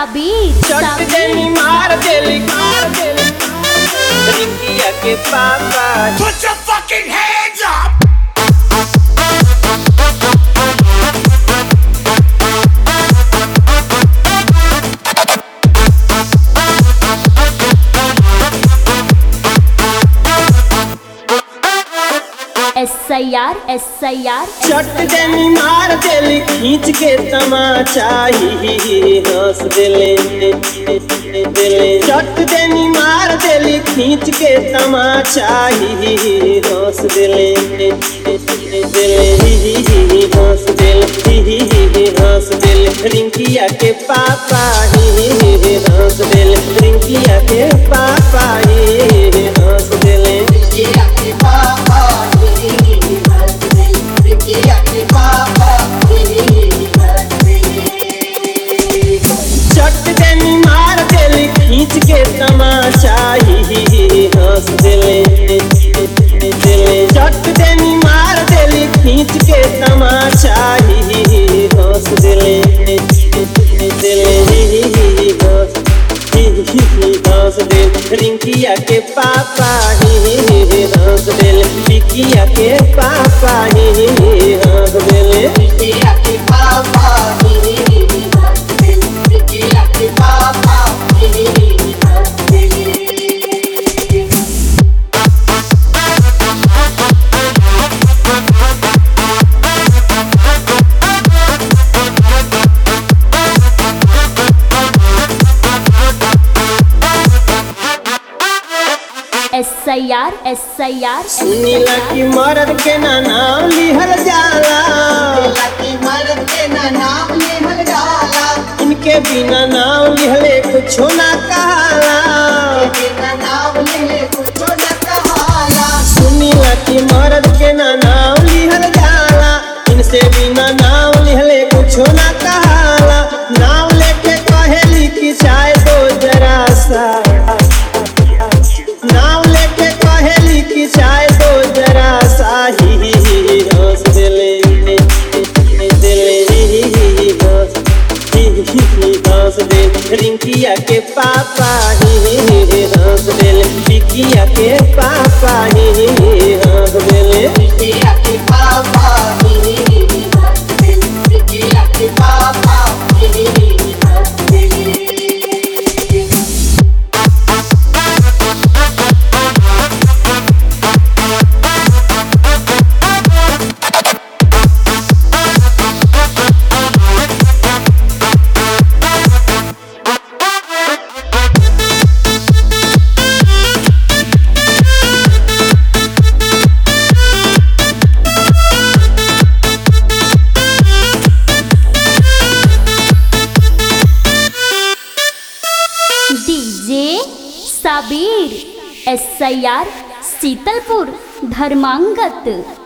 साबिर चट साबिर देनी मार देली मार देली रिंकिया के पापा Put your fucking hands up! S I R S I R चट देनी मार देली खींच के तमाचा ही हंस देले देले चट देनी मार देली खींच के तमाचा ही हंस देले देले ही हंस देले ही हंस देले रिंकिया के पापा ही हंस देले रिंकिया के पापा ही हंस देले चट देनी मार देली खींच के तमाचा ही हंस देले देले चट देनी मार देली खींच के तमाचा ही हंस देले देले ही हंस हंस दे रिंकिया के पापा ही हंस देले बिकिया के पापा ही हंस देले S I R S I आर सुनीला की मर्द के ना नाम लिहल जाला इनके बिना नाम लिहले कुछो ना कहाला सुनीला की मर्द के ना नाम लिहल जाला इनसे बिना नाम लिहले कुछो ना कहाला नाम लेके कहेली कि चाय दो जरा सा नाम लेके कहेली कि चाय दो जरा सा ही ही ही हंस देले देले ही ही ही हंस ही ही ही हंस दे रिंकिया के पापा ही ही ही हंस देले बिकिया के पापा ही ही ही हंस देले DJ Sabir S I R Sheetalpur धर्मांगत